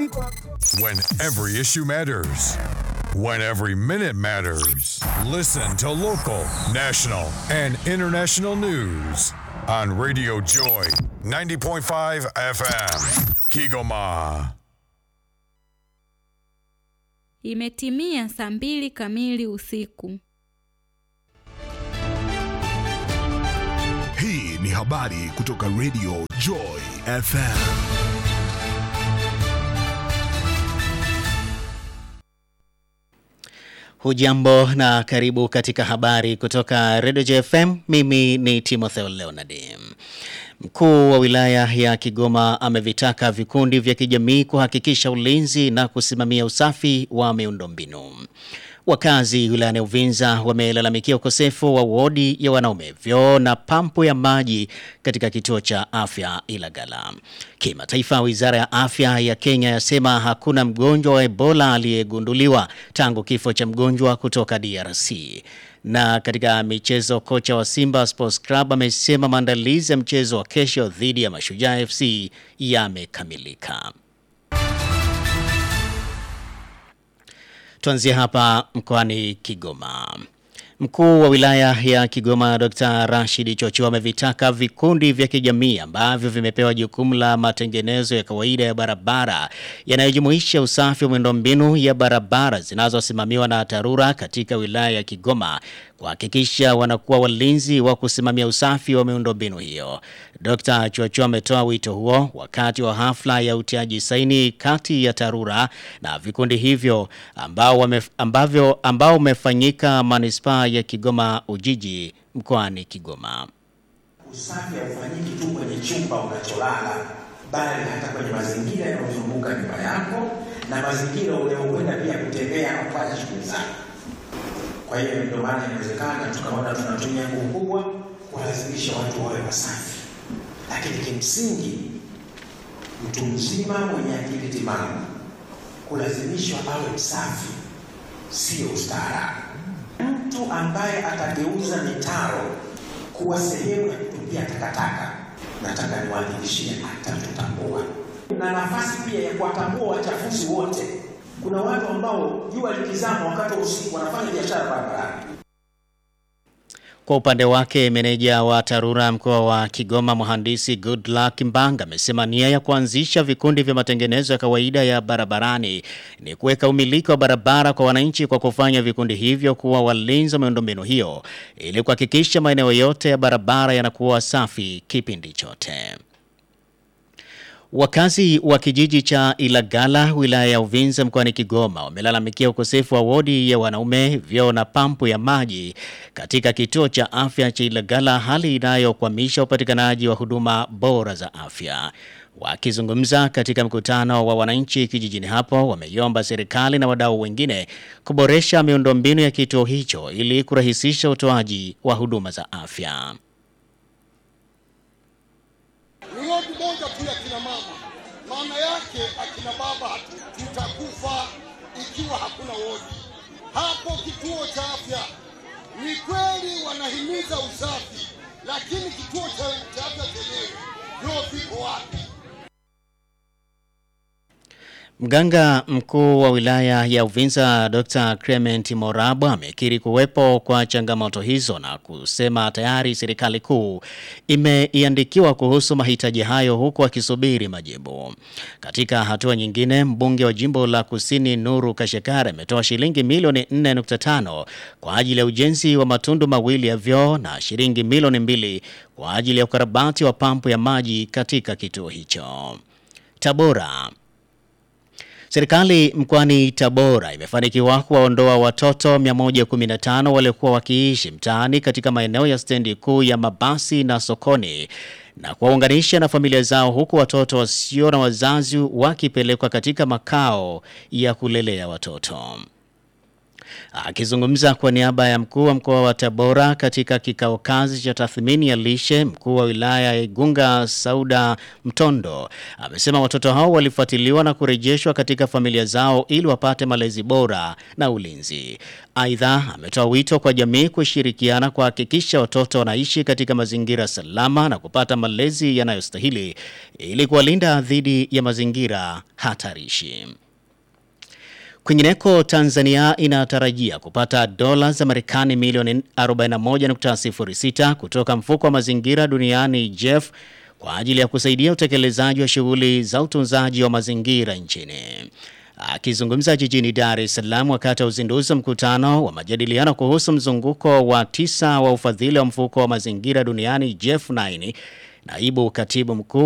When every issue matters. When every minute matters. Listen to local, national, and international news on Radio Joy 90.5 FM. Kigoma. Imetimia saa mbili kamili usiku. Hii ni habari kutoka Radio Joy FM. Hujambo na karibu katika habari kutoka Radio JFM. Mimi ni Timotheo Leonard. Mkuu wa wilaya ya Kigoma amevitaka vikundi vya kijamii kuhakikisha ulinzi na kusimamia usafi wa miundombinu. Wakazi wilayani Uvinza wamelalamikia ukosefu wa wodi ya wanaume, vyoo na pampu ya maji katika kituo cha afya Ilagala. Kimataifa, wizara ya afya ya Kenya yasema hakuna mgonjwa wa Ebola aliyegunduliwa tangu kifo cha mgonjwa kutoka DRC. Na katika michezo, kocha wa Simba Sports Club amesema maandalizi ya mchezo wa kesho dhidi ya Mashujaa FC yamekamilika. Tuanzie hapa mkoani Kigoma. Mkuu wa wilaya ya Kigoma Dr. Rashid Chocho amevitaka vikundi vya kijamii ambavyo vimepewa jukumu la matengenezo ya kawaida ya barabara yanayojumuisha usafi wa miundombinu ya barabara zinazosimamiwa na TARURA katika wilaya ya Kigoma kuhakikisha wanakuwa walinzi wa kusimamia usafi wa miundombinu hiyo. Dr. Chocho ametoa wito huo wakati wa hafla ya utiaji saini kati ya TARURA na vikundi hivyo ambao wame, ambavyo ambao umefanyika manispaa ya Kigoma Ujiji mkoani Kigoma. Usafi haufanyiki tu kwenye chumba unacholala, bali hata kwenye mazingira yanayozunguka nyumba yako na mazingira unayokwenda pia kutembea na kufanya shughuli zako. Kwa hiyo ndio maana inawezekana tukaona tunatumia nguvu kubwa kuwalazimisha watu wawe wasafi, lakini kimsingi mtu mzima mwenye akili timamu kulazimishwa awe msafi sio ustaarabu. Mtu ambaye atageuza mitaro kuwa sehemu ya kutupia takataka, nataka niwahakikishie atatutambua, na nafasi pia ya kuwatambua wachafuzi wote. Kuna watu ambao jua likizama wakati wa usiku wanafanya biashara barabarani. Kwa upande wake meneja wa TARURA mkoa wa Kigoma mhandisi Goodluck Mbanga amesema nia ya kuanzisha vikundi vya matengenezo ya kawaida ya barabarani ni kuweka umiliki wa barabara kwa wananchi kwa kufanya vikundi hivyo kuwa walinzi wa miundombinu hiyo ili kuhakikisha maeneo yote ya barabara yanakuwa safi kipindi chote. Wakazi wa kijiji cha Ilagala wilaya ya Uvinza mkoani Kigoma wamelalamikia ukosefu wa wodi ya wanaume, vyoo na pampu ya maji katika kituo cha afya cha Ilagala, hali inayokwamisha upatikanaji wa huduma bora za afya. Wakizungumza katika mkutano wa wananchi kijijini hapo, wameiomba serikali na wadau wengine kuboresha miundombinu ya kituo hicho ili kurahisisha utoaji wa huduma za afya. ni wodi moja tu ya kina mama. Maana yake akina baba hatu- tutakufa ikiwa hakuna wodi hapo kituo cha afya. Ni kweli wanahimiza usafi, lakini kituo cha cha afya chenyewe vyoo viko wapi? Mganga mkuu wa wilaya ya Uvinza Dr. Clement Morabo amekiri kuwepo kwa changamoto hizo na kusema tayari serikali kuu imeiandikiwa kuhusu mahitaji hayo huku akisubiri majibu. Katika hatua nyingine, mbunge wa jimbo la Kusini Nuru Kashekare ametoa shilingi milioni 4.5 kwa ajili ya ujenzi wa matundu mawili ya vyoo na shilingi milioni mbili kwa ajili ya ukarabati wa pampu ya maji katika kituo hicho. Tabora Serikali mkoani Tabora imefanikiwa kuwaondoa watoto 115 waliokuwa wakiishi mtaani katika maeneo ya stendi kuu ya mabasi na sokoni na kuwaunganisha na familia zao huku watoto wasio na wazazi wakipelekwa katika makao ya kulelea watoto. Akizungumza kwa niaba ya mkuu wa mkoa wa Tabora katika kikao kazi cha tathmini ya lishe, mkuu wa wilaya ya Igunga Sauda Mtondo amesema watoto hao walifuatiliwa na kurejeshwa katika familia zao ili wapate malezi bora na ulinzi. Aidha, ametoa wito kwa jamii kushirikiana kuhakikisha watoto wanaishi katika mazingira salama na kupata malezi yanayostahili ili kuwalinda dhidi ya mazingira hatarishi. Kwingineko, Tanzania inatarajia kupata dola za Marekani milioni 41.06 kutoka mfuko wa mazingira duniani JEF kwa ajili ya kusaidia utekelezaji wa shughuli za utunzaji wa mazingira nchini. Akizungumza jijini Dar es Salaam wakati wa uzinduzi wa mkutano wa majadiliano kuhusu mzunguko wa tisa wa ufadhili wa mfuko wa mazingira duniani JEF 9 Naibu katibu mkuu